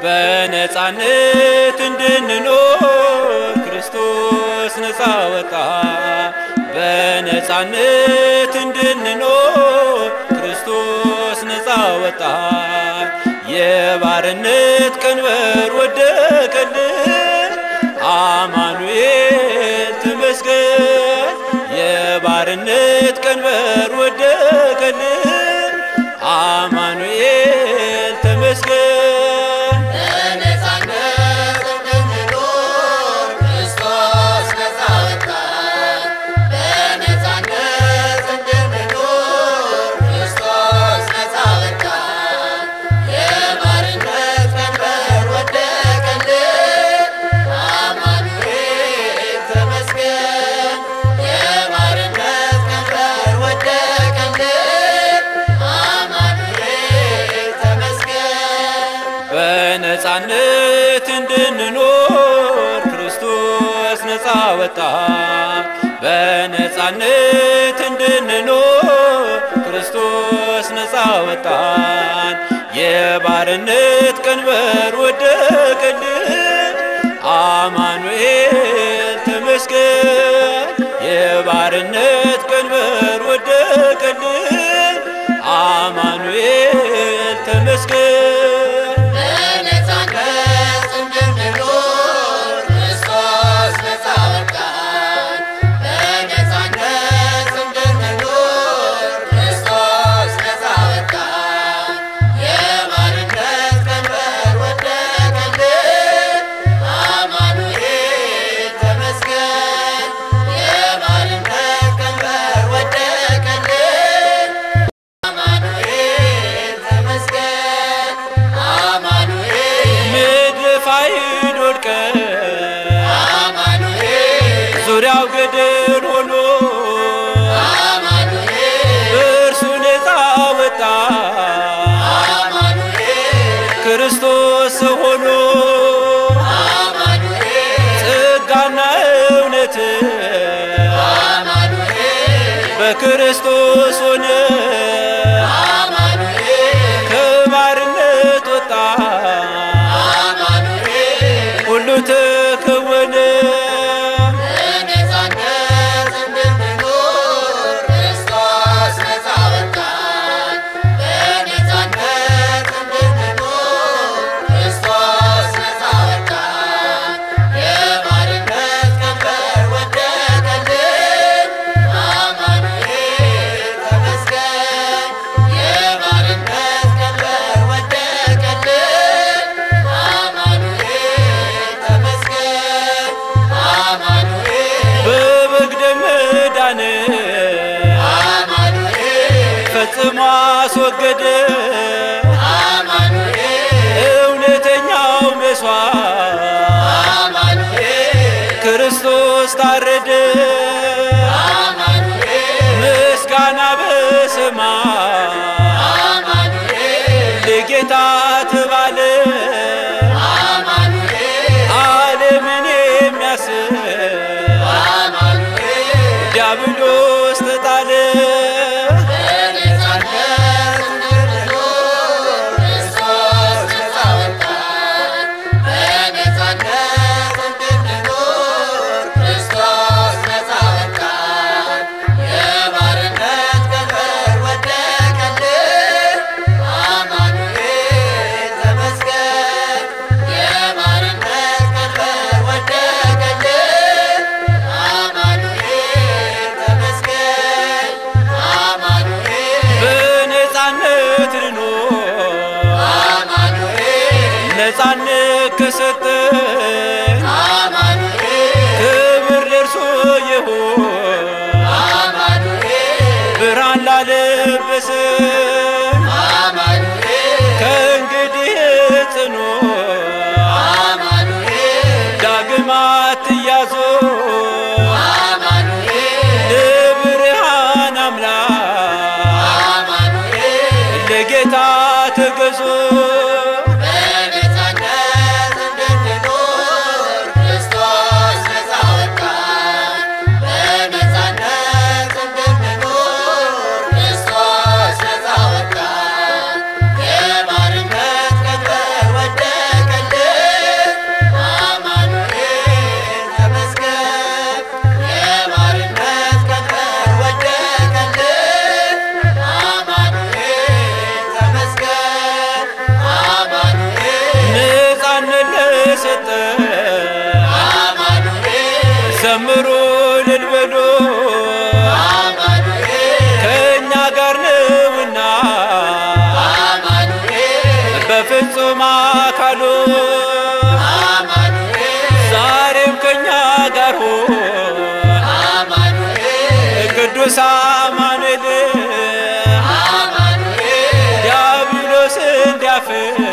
በነፃነት እንድንኖር ክርስቶስ ነፃ ወጣ። በነፃነት እንድንኖር ክርስቶስ ነፃ ወጣ። የባርነት ቀንበር ወደቀልን፣ አማኑኤል ተመስገን። የባርነት ቀንበር ወደቀልን፣ አማኑኤል ተመስገን። በነፃነት እንድንኖር ክርስቶስ ነፃ ወጣን። በነፃነት እንድንኖር ክርስቶስ ነፃ ወጣን። የባርነት ቀንበር ወደቀልን፣ አማኑኤል ተመስገን። የባርነት ቀንበር ወደቀልን፣ አማኑኤል ተመስገን። በነፃነት እንድንኖር ክርስቶስ ነፃ ወጣ። በነፃነት እንድንኖር ክርስቶስ ነፃ ወጣን። የባርነት ቀንበር ወደቀልን፣ አማኑኤል ተመስገን። የባርነት ቀንበር ወደቀልን፣ አማኑኤል ተመስገን። በነፃነት እንድንኖር ክርስቶስ ነፃ ወጣን። በነፃነት እንድንኖር ክርስቶስ ነፃ ወጣን። የባርነት ቀንበር ወደቀልን፣ አማኑኤል ተመስገን። የባርነት ቀንበር ወደቀልን፣ አማኑኤል ተመስገን። አማኑኤል ምድር ፋይድ ወድቀን አማኑኤል ዙሪያው ገደል ሆኖ አማኑኤል እርሱ ነፃ ወጣ አማኑኤል ክርስቶስ ሰው ሆኖ አማኑኤል ጸጋና እውነት አማኑኤል በክርስቶስ ሆነ አማኑኤል ከባርነት ወጣ አማኑኤል ሁሉ ተከወነ በነፃነት እንድንኖር ክርስቶስ ነፃ ወጣን። በነፃነት እንድንኖር ክርስቶስ ነፃ ወጣን። የባርነት ቀንበር ወደቀልን፣ አማኑኤል ተመስገን። የባርነት ቀንበር ወደቀልን፣ አማኑኤል ተመስገን። አማኑኤል በበግ ደም ዳነ አማኑኤል ፈጽሞ አስወገደ አማኑኤል እውነተኛው መስዋዕት አማኑኤል ክርስቶስ ታረደ አማኑኤል ምስጋና በሰማይ አማኑኤል ለጌታ ተባለ አማኑኤል ዓለምን የሚያስብ አማኑኤል ዲያብሎስ ተጣለ በነፃነት እንድንኖር ክርስቶስ ነፃ ወጣን። በነፃነት እንድንኖር ክርስቶስ ነፃ ወጣን። የባርነት ቀንበር ወደቀልን፣ አማኑኤል ተመስገን። የባርነት ቀንበር ወደቀልን፣ አማኑኤል ተመስገን። አማኑኤል በነፃነት ልኖር አማኑኤል ነፃነት ከሰጠን አማኑኤል ክብር ለእርሱ ይሁን አማኑኤል ብርሃን ላለበሰን አማኑኤል ከእንግዲህ ጽኑ አማኑኤል ዳግም አትያዙ አማኑኤል ለብርሃን አምላክ አማኑኤል ለጌታ ተገዙ በነፃነት እንድንኖር ክርስቶስ ነፃ ወጣን። በነፃነት እንድንኖር ክርስቶስ ነፃ ወጣን። የባርነት ቀንበር ወደቀልን፣ እልል በሉ አማኑኤል ከእኛ ጋር ነውና አማኑኤል በፍጹም አካሉ አማኑኤል ዛሬም ከእኛ ጋር ሆን አማኑኤል ቅዱስ አማኑኤል አማኑኤል ዲያብሎስ እንዲያፍር